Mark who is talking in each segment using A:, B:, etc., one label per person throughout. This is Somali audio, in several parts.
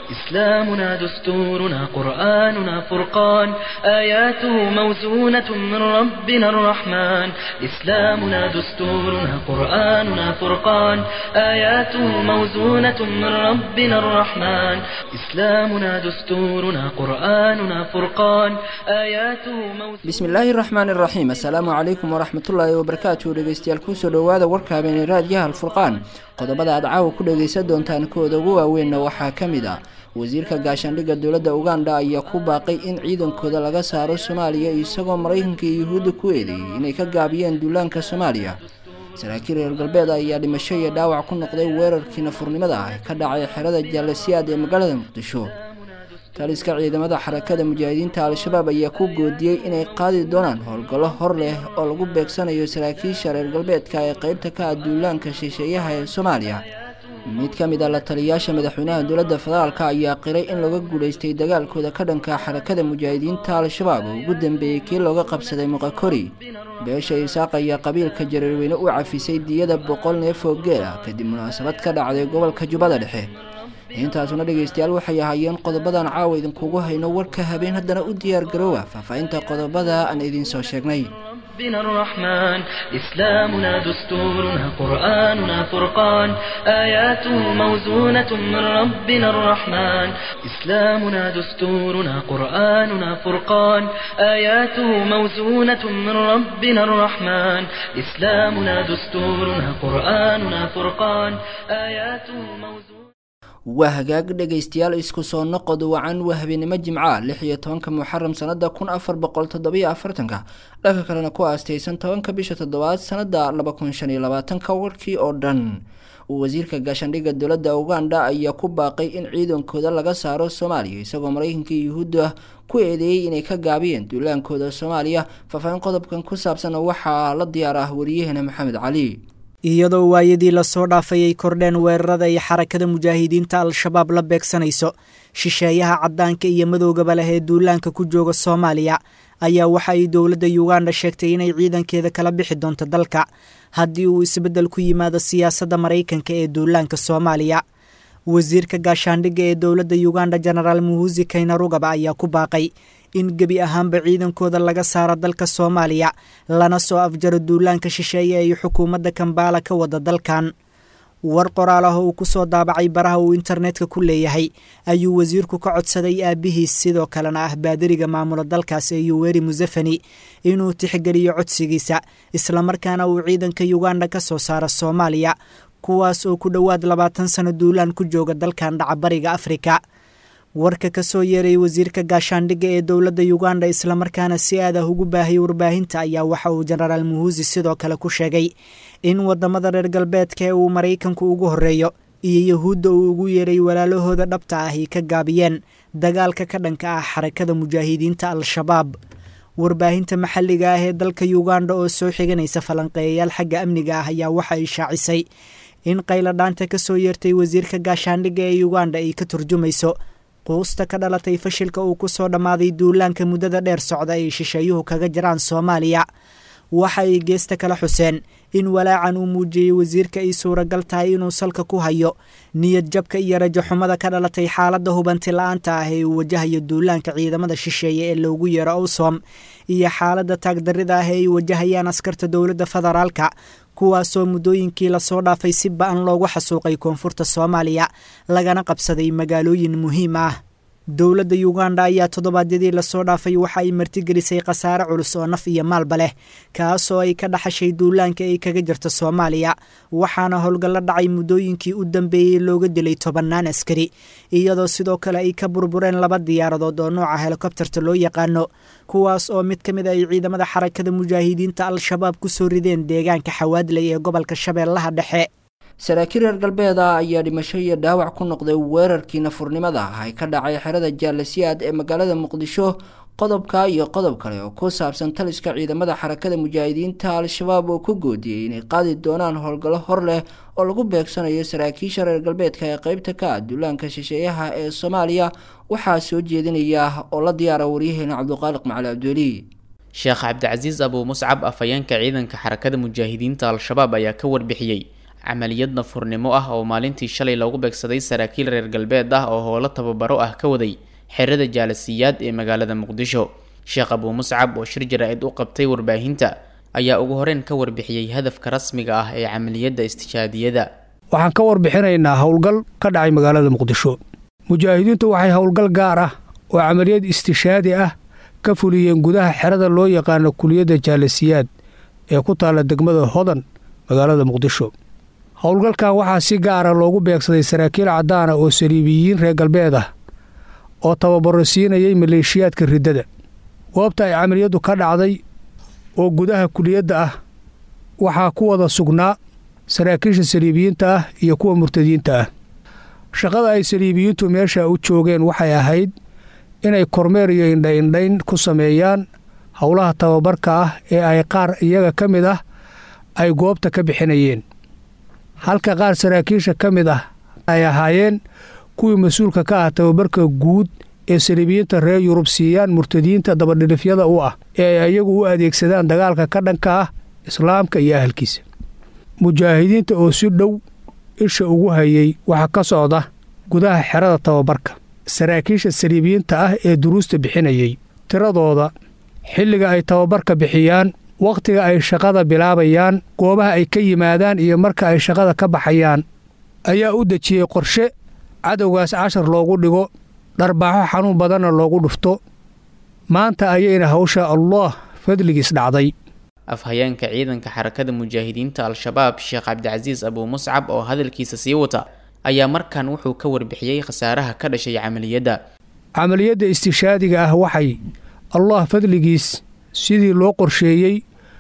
A: إسلامنا دستورنا قرآننا فرقان آياته موزونة من ربنا الرحمن إسلامنا دستورنا قرآننا فرقان آياته موزونة من ربنا الرحمن إسلامنا دستورنا قرآننا فرقان آياته موزونة
B: bismillaahi raxmaan iraxiim assalaamu calaykum waraxmatullaahi wabarakaatu dhegeystayaal kusoo dhowaada warka habeenay raadiyaha alfurqaan qodobada aad caawa ku dhegeysan doontaan kooda ugu waaweynna waxaa ka mid ah wasiirka gaashaandhigga dowladda uganda ayaa ku baaqay in ciidankooda laga saaro soomaaliya isagoo maraykanka iyo yuhuudda ku eedeeyey inay ka gaabiyeen duulaanka soomaaliya saraakiil reer galbeed ayaa dhimasho iyo dhaawac ku noqday weerarkii nafurnimada ah ka dhacay xerada jaalasiyaad ee magaalada muqdisho taliska ciidamada xarakada mujaahidiinta al-shabaab ayaa ku goodiyey inay qaadi doonaan howlgallo hor leh oo lagu beegsanayo saraakiisha reer galbeedka ee qeybta ka ah duulaanka shisheeyaha ee soomaaliya mid ka mid a la taliyayaasha madaxweynaha dowladda federaalk ayaa qiray in laga guulaystay dagaalkooda ka dhanka xarakada mujaahidiinta al-shabaab oo ugu dambeeyey kii looga qabsaday muqakori beesha isaaq ayaa qabiilka jareerweyne u cafisay diyada boqol neef oo geela kadib munaasabad ka dhacday gobolka jubbada dhexe intaasuna dhegeystayaal waxay ahaayeen qodobadan caawa idinkugu hayno warka habeen haddana u diyaar garoowa faahfaahinta qodobada aan idiin soo sheegnay
A: ربنا الرحمن إسلامنا دستورنا قرآننا فرقان آياته موزونة من ربنا الرحمن إسلامنا دستورنا قرآننا فرقان آياته موزونة من ربنا الرحمن إسلامنا دستورنا قرآننا فرقان آياته موزونة
B: waa hagaag dhegaystayaal isku soo noqod wacan waa habeenimo jimca lix iyo tobanka muxaram sanada kun afar boqol toddobiyo afartanka dhanka kalena ku aastaysan tobanka bisha toddobaad sanada laba kun shan iyo labaatanka warkii oo dhan wasiirka gaashaandhigga dowladda uganda ayaa ku baaqay in ciidankooda laga saaro soomaaliya isagoo maraykanka iyo yuhuudda ku eedeeyey inay ka gaabiyeen duulaankooda soomaaliya faahfaahin qodobkan ku saabsan waxaa la diyaar ah wariyaheena maxamed cali
C: iyadoo waayadii lasoo dhaafay ay kordheen weerarada ay xarakada mujaahidiinta al-shabaab la beegsanayso shisheeyaha caddaanka iyo madoogaba leh ee duulaanka ku jooga soomaaliya ayaa waxa ay dowladda uganda sheegtay inay ciidankeeda kala bixi doonto dalka haddii uu isbeddel ku yimaado siyaasadda maraykanka ee duulaanka soomaaliya wasiirka gaashaandhigga ee dowladda uganda jenaraal muhusi kaynarugaba ayaa ku baaqay in gebi ahaanba ciidankooda laga saaro dalka soomaaliya lana soo afjaro duulaanka shisheeye ay xukuumadda kambaala ka wada dalkan war qoraal ah oo uu ku soo daabacay baraha uu internetka ku leeyahay ayuu wasiirku ka codsaday aabihiis sidoo kalena ah baadiriga maamula dalkaas ee yuweri musefeni inuu tixgeliyo codsigiisa islamarkaana uu ciidanka uganda ka soo saaro soomaaliya kuwaas oo ku dhowaad labaatan sano duulaan ku jooga dalkan dhacabariga afrika warka ka soo yeeray wasiirka gaashaandhigga ee dowladda uganda islamarkaana si aad ah ugu baahiyay warbaahinta ayaa waxa uu jenaraal muhusi sidoo kale ku sheegay in wadamada reer galbeedka ee uu maraykanku ugu horeeyo iyo yahuudda uu ugu yeeray walaalahooda dhabta ah ay ka gaabiyeen dagaalka ka dhanka ah xarakada mujaahidiinta al-shabaab warbaahinta maxalliga ah ee dalka uganda oo soo xiganaysa falanqeeyayaal xagga amniga ah ayaa waxa ay shaacisay in qayladhaanta ka soo yeertay wasiirka gaashaandhigga ee uganda ay ka turjumayso quusta ka dhalatay fashilka uu ku soo dhammaaday duulaanka muddada dheer socda ay shisheeyuhu kaga jiraan soomaaliya waxa ay geesta kala xuseen in walaacan uu muujiyey wasiirka ay suuragal tahay inuu salka ku hayo niyad jabka iyo rajaxumada ka dhalatay xaaladda hubanti la-aanta ah ee uu wajahayo duulaanka ciidamada shisheeye ee loogu yeero owsom iyo xaaladda taagdarrida ah ee ay wajahayaan askarta dowladda federaalka kuwaasoo muddooyinkii lasoo dhaafay si ba-an loogu xasuuqay koonfurta soomaaliya lagana qabsaday magaalooyin muhiim ah dowladda uganda ayaa toddobaadyadii lasoo dhaafay waxa ay martigelisay khasaare culus oo naf iyo maalba leh kaasoo ay ka dhaxashay duulaanka ay kaga jirto soomaaliya waxaana howlgallo dhacay muddooyinkii u dambeeyey looga dilay tobannaan askari iyadoo sidoo kale ay ka burbureen laba diyaaradood oo nooca helikobterta loo yaqaano kuwaas oo mid ka mid ay ciidamada xarakada mujaahidiinta al-shabaab ku soo rideen deegaanka xawaadley ee gobolka shabeellaha dhexe
B: saraakiil reer galbeeda ayaa dhimasho iyo dhaawac ku noqday weerarkii nafurnimada ah ay ka dhacay xerada jaalasiyaad ee magaalada muqdisho qodobka iyo qodob kale oo ku saabsan taliska ciidamada xarakada mujaahidiinta al-shabaab oo ku goodiyey inay qaadi doonaan howlgallo hor leh oo lagu beegsanayo saraakiisha reer galbeedka ee qeybta ka ah duulaanka shisheeyaha ee soomaaliya waxaa soo jeedinaya oo la diyaara waryaheena cabduqaaliq macali cabdiweli
D: sheekh cabdicasiis abuu muscab afhayeenka ciidanka xarakada mujaahidiinta al-shabaab ayaa ka warbixiyey camaliyad nafurnimo ah oo maalintii shalay lagu beegsaday saraakiil reer galbeed ah oo howlo tababaro ah ka waday xerada jaalasiyaad ee magaalada muqdisho sheekh abuu muscab oo shir jaraa-id u qabtay warbaahinta ayaa ugu horeyn ka warbixiyey hadafka rasmiga ah ee camaliyadda istijaadiyada
E: waxaan ka warbixinaynaa howlgal ka dhacay magaalada muqdisho mujaahidiintu waxay howlgal gaar ah oo camaliyad istishaadi ah ka fuliyeen gudaha xerada loo yaqaano kuliyadda jaalasiyaad ee ku taalla degmada hodan magaalada muqdisho howlgalkan waxaa si gaara loogu beegsaday saraakiil caddaana oo saliibiyiin reer galbeed ah oo tababaro siinayay maleeshiyaadka riddada goobta ay camaliyaddu ka dhacday oo gudaha kuliyadda ah waxaa ku wada sugnaa saraakiisha saliibiyiinta ah iyo kuwa murtadiinta ah shaqada ay saliibiyiintu meesha u joogeen waxay ahayd inay kormeer iyo indhaindhayn ku sameeyaan howlaha tababarka ah ee ay qaar iyaga ka mid ah ay goobta ka bixinayeen halka qaar saraakiisha ka mid ah ay ahaayeen kuwii mas-uulka ka ah tababarka guud ee saliibiyiinta reer yurub siiyaan murtadiinta dabadhilifyada u ah ee ay iyagu u adeegsadaan dagaalka ka dhanka ah islaamka iyo ahalkiisa mujaahidiinta oo si dhow isha ugu hayay waxaa ka socda gudaha xerada tababarka saraakiisha saliibiyiinta ah ee duruusta bixinayay tiradooda xilliga ay tababarka bixiyaan wakhtiga ay shaqada bilaabayaan goobaha ay ka yimaadaan iyo marka ay shaqada ka baxayaan ayaa u dejiyey qorshe cadowgaas cashar loogu dhigo dharbaaxo xanuun badanna loogu dhufto maanta ayayna hawsha allah fadligiis dhacday
D: afhayeenka ciidanka xarakada mujaahidiinta al-shabaab sheekh cabdicasiis abuu muscab oo hadalkiisa sii wata ayaa markan wuxuu ka warbixiyey khasaaraha ka dhashay camaliyadda
E: camaliyadda istishaadiga ah waxay allah fadligiis sidii loo qorsheeyey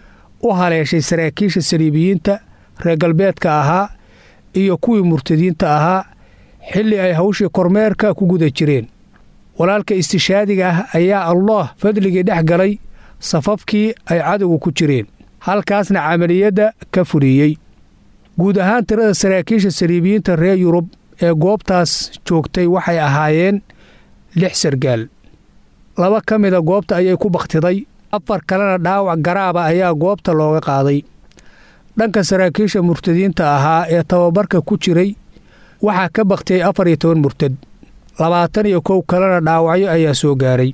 E: u haleeshay saraakiisha saliibiyiinta reer galbeedka ahaa iyo kuwii murtadiinta ahaa xilli ay hawshii kormeerka ku guda jireen walaalka istishaadiga ah ayaa allah fadligii dhex galay safafkii ay cadowga ku jireen halkaasna camaliyadda ka fuliyey guud ahaan tirada saraakiisha saliibiyiinta reer yurub ee goobtaas joogtay waxay ahaayeen lix sargaal laba ka mida goobta ayay ku bakhtiday afar kalena dhaawac garaaba ayaa goobta looga qaaday dhanka saraakiisha murtadiinta ahaa ee tababarka ku jiray waxaa ka bakhtiyey afar iyo toban murtad labaatan iyo kow kalena dhaawacyo ayaa soo gaaray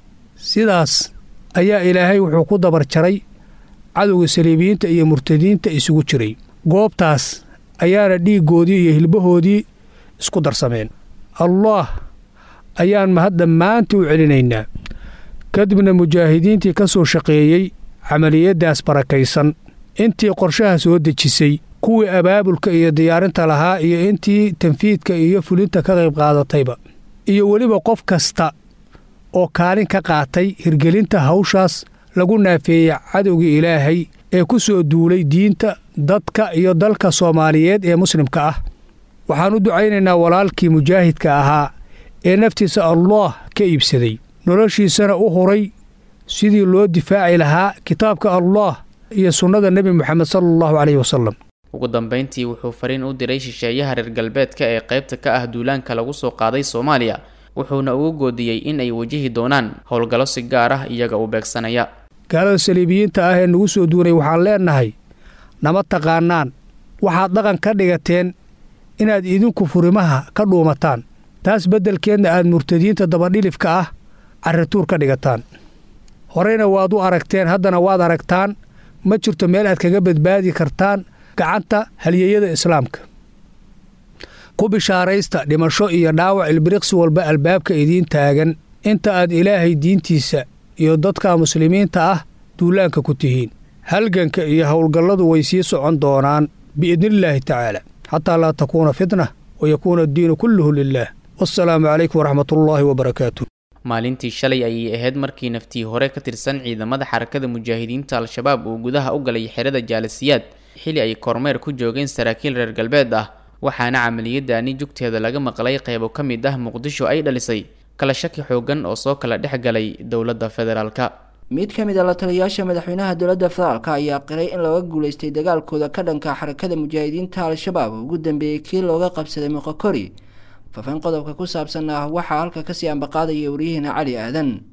E: sidaas ayaa ilaahay wuxuu ku dabar jaray cadowga saliibiyiinta iyo murtadiinta isugu jiray goobtaas ayaana dhiiggoodii iyo hilbahoodii isku darsameen allaah ayaan mahad dhammaantii u celinaynaa kadibna mujaahidiintii ka soo shaqeeyey camaliyaddaas barakaysan intii qorshaha soo dejisay kuwii abaabulka iyo diyaarinta lahaa iyo intii tanfiidka iyo fulinta ka qayb qaadatayba iyo weliba qof kasta oo kaalin ka qaatay hirgelinta hawshaas lagu naafeeyey cadowgii ilaahay ee ku soo duulay diinta dadka iyo dalka soomaaliyeed ee muslimka ah waxaan u ducaynaynaa walaalkii mujaahidka ahaa ee naftiisa allaah ka iibsaday noloshiisana u huray sidii loo difaaci lahaa kitaabka allaah iyo sunnada nebi moxamed sala allahu caleyhi wasalam
D: ugu dambayntii wuxuu fariin u diray shisheeyaha reer galbeedka ee qaybta ka ah duulaanka lagu soo qaaday soomaaliya wuxuuna ugu goodiyey in ay wajihi doonaan howlgallo si gaar ah iyaga u beegsanaya
E: gaalada saliibiyiinta ah ee nagu soo duunay waxaan leennahay nama taqaanaan waxaad dhaqan ka dhigateen inaad idinku furimaha ka dhuumataan taas beddelkeedna aad murtadiinta dabadhilifka ah carrituur ka dhigataan horeyna waad u aragteen haddana waad aragtaan ma jirto meel aad kaga badbaadi kartaan gacanta halyeeyada islaamka ku bishaaraysta dhimasho iyo dhaawac ilbiriqsi walba albaabka idiin taagan inta aad ilaahay diintiisa iyo dadka muslimiinta ah duulaanka ku tihiin halganka iyo howlgalladu way sii socon doonaan biidnillaahi tacaala xataa laa takuuna fitna wa yakuuna addiinu kulluhu lilaah wassalaamu calaykum waraxmatullaahi wabarakaatu
D: maalintii shalay ayay ahayd markii naftii hore ka tirsan ciidamada xarakada mujaahidiinta al-shabaab uu gudaha u galay xerada jaalasiyaad xili ay kormeer ku joogeen saraakiil reer galbeed ah waxaana camaliyadaani jugteeda laga maqlay qeybo ka mid ah muqdisho ay dhalisay kala shaki xoogan oo soo kala dhex galay dowladda federaalka
B: mid ka mid a la taliyayaasha madaxweynaha dowladda federaalka ayaa qiray in looga guulaystay dagaalkooda ka dhanka xarakada mujaahidiinta al-shabaab ugu dambeeyey kii looga qabsaday moqokori faafin qodobka ku saabsan ah waxaa halka kasii ambaqaadaya waryaheena cali aadan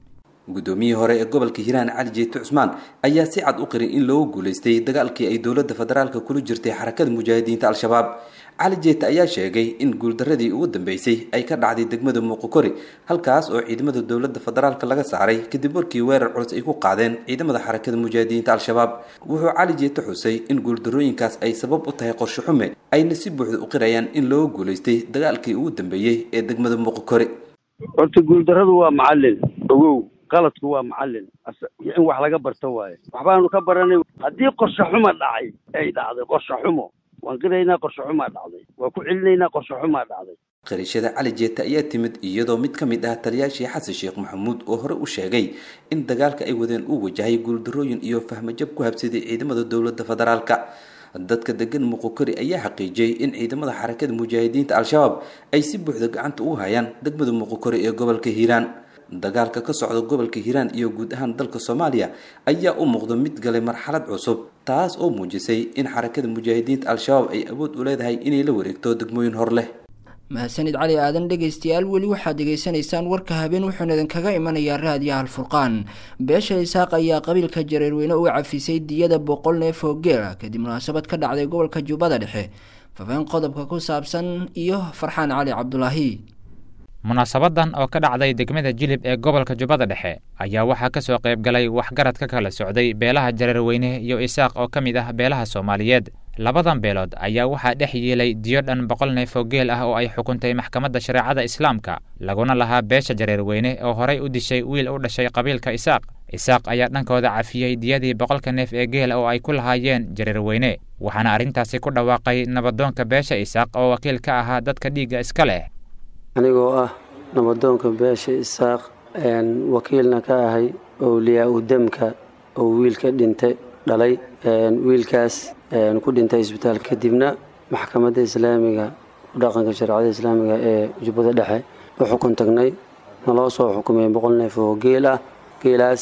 F: guddoomiyihii hore ee gobolka hiiraan cali jeete cusmaan ayaa si cad u qiray in loogu guulaystay dagaalkii ay dowladda federaalka kula jirtay xarakada mujaahidiinta al-shabaab cali jeete ayaa sheegay in guuldaradii ugu dambeysay ay ka dhacday degmada muuqokori halkaas oo ciidamada dowladda federaalka laga saaray kadib markii weerar culus ay ku qaadeen ciidamada xarakada mujaahidiinta al-shabaab wuxuu cali jeete xusay in guuldarooyinkaas ay sabab u tahay qorshe xume ayna si buuxda u qirayaan in loogu guulaystay dagaalkii ugu dambeeyey ee degmada muuqokori
G: horta guuldaradu waa macalin ogow qaladku waa macalin in wax laga barto waaye waxbaanu ka baranay haddii qorshe xuma dhacay ay dhacday qorshe xumo waan qiraynaa qorshe xumaa dhacday waan ku celinaynaa qorshe xumaa dhacday
F: qirashada cali jeete ayaa timid iyadoo mid ka mid ah taliyaashii xasan sheekh maxamuud oo hore u sheegay in dagaalka ay wadeen uu wajahay guuldarooyin iyo fahmajab ku habsaday ciidamada dowladda federaalka dadka degan muqokori ayaa xaqiijiyey in ciidamada xarakada mujaahidiinta al-shabaab ay si buuxda gacanta ugu hayaan degmada muqokori ee gobolka hiiraan dagaalka ka socda gobolka hiiraan iyo guud ahaan dalka soomaaliya ayaa u muuqda mid galay marxalad cusub taas oo muujisay in xarakada mujaahidiinta al-shabaab ay awood u leedahay inay la wareegto degmooyin hor leh
B: mahadsanid cali aadan dhegaystayaal weli waxaad degeysanaysaan warka habeen wuxuuna idinkaga imanayaa raadiyaha alfurqaan beesha isaaq ayaa qabiilka jareerweyne u cafisay diyada boqol neef oo geela kadib munaasabad ka dhacday gobolka jubbada dhexe fafeen qodobka ku saabsan iyo farxaan cali cabdulaahi
H: munaasabadan oo ka dhacday degmada jilib ee gobolka jubbada dhexe ayaa waxaa ka soo qayb galay waxgarad ka kala socday beelaha jareerweyne iyo isaaq oo ka mid ah beelaha soomaaliyeed labadan beelood ayaa waxaa dhex yeelay diyo dhan boqol neef oo geel ah oo ay xukuntay maxkamadda shareecada islaamka laguna lahaa beesha jareerweyne oo horay u dishay wiil u dhashay qabiilka isaaq isaaq ayaa dhankooda cafiyey diyadii boqolka neef ee geel oo ay ku lahaayeen jareerweyne waxaana arrintaasi ku dhawaaqay nabadoonka beesha isaaq oo wakiil ka ahaa dadka dhiigga iska leh
I: anigoo ah nabadoonka beesha isaaq wakiilna ka ahay owliyaa u demka oo wiilka dhintay dhalay wiilkaas ku dhintay isbitaal kadibna maxkamadda islaamiga dhaqanka shareecada islaamiga ee jubbada dhexe u xukun tagnay naloo soo xukumay boqol neef oo geel ah geelaas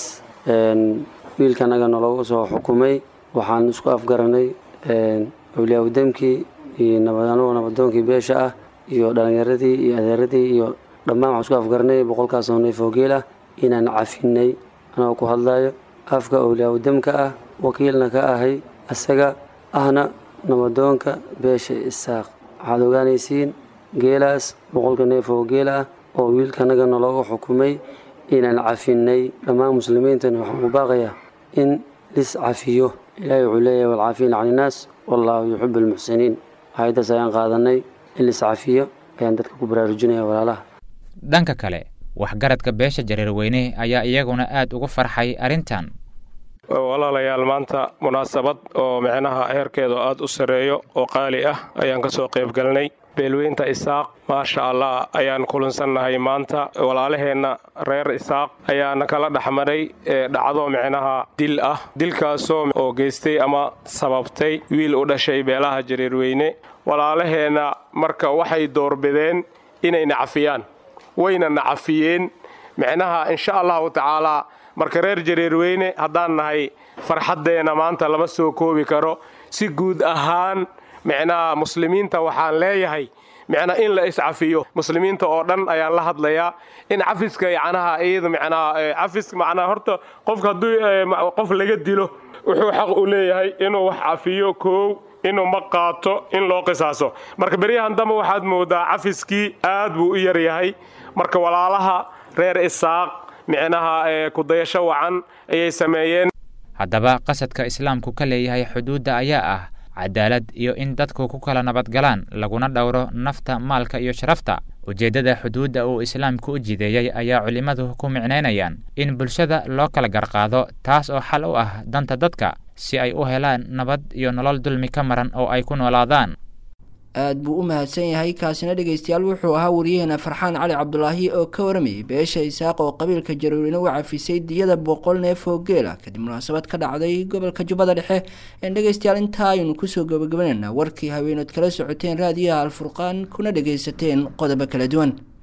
I: wiilkanaga naloogu soo xukumay waxaan isku afgaranay owliyaa u demkii iyo anagoo nabadoonkii beesha ah iyo dhalinyaradii iyo adeeradii iyo dhammaan waxaan isku afgaranay boqolkaasoo neef oo geel ah inaan cafinay anagoo ku hadlayo afka owliyaa u demka ah wakiilna ka ahay isaga ahna nabadoonka beesha isaaq waxaad ogaanaysiin geelaas boqolka neef oo geel ah oo wiilkanaga nalooga xukumay inaan cafinay dhammaan muslimiintana waxaan ku baaqayaa in lis cafiyo ilaahay wuxuu leeyahay walcaafiina can innaas wallaahu yuxibu almuxsiniin hay-addaas ayaan qaadanay in lis cafiyo ayaan dadka ku baraarujinaya walaalaha
H: dhanka kale waxgaradka beesha jareerweyne ayaa iyaguna aad ugu farxay arrintan
J: walaalayaal maanta munaasabad oo micnaha heerkeedu aad u sarreeyo oo qaali ah ayaan ka soo qayb galnay beelweynta isaaq maasha allah ayaan kulansannahay maanta walaalaheenna reer isaaq ayaana kala dhexmaray dhacdo micnaha dil ah dilkaasoo oo geystay ama sababtay wiil u dhashay beelaha jareerweyne walaalaheenna marka waxay doorbideen inay nacafiyaan wayna nacafiyeen micnaha insha allahu tacaalaa marka reer jareerweyne haddaan nahay farxaddeenna maanta lama soo koobi karo si guud ahaan micnaha muslimiinta waxaan leeyahay micnaa in la iscafiyo muslimiinta oo dhan ayaan la hadlayaa in cafiska yacnaha iyada micnaha cafis macnaha horta qofka hadduu qof laga dilo wuxuu xaq u leeyahay inuu wax cafiyo koow inuu ma qaato in loo qisaaso marka beryahan dambe waxaad moodaa cafiskii aad buu u yaryahay marka walaalaha reer isaaq micnaha kudayasho wacan ayay sameeyeen
H: haddaba qasadka islaamku ka leeyahay xuduudda ayaa ah cadaalad iyo in dadku ku kala nabadgalaan laguna dhowro nafta maalka iyo sharafta ujeeddada xuduudda uu islaamku u jideeyey ayaa culimmadu ku micnaynayaan in bulshada loo kala garqaado taas oo xal u ah danta dadka si ay u helaan nabad iyo nolol dulmi ka maran oo ay ku noolaadaan
B: aad buu u mahadsan yahay kaasina dhegaystayaal wuxuu ahaa wariyaheena farxaan cali cabdulaahi oo ka waramayay beesha isaaq oo qabiilka jaruurina u cafisay diyada boqol neef oo geela kadib munaasabad ka dhacday gobolka jubbada dhexe een dhegaystayaal intaa aynu kusoo gabagabanayna warkii haweenood kala socoteen raadiyaha alfurqaan kuna dhagaysateen qodobo kala duwan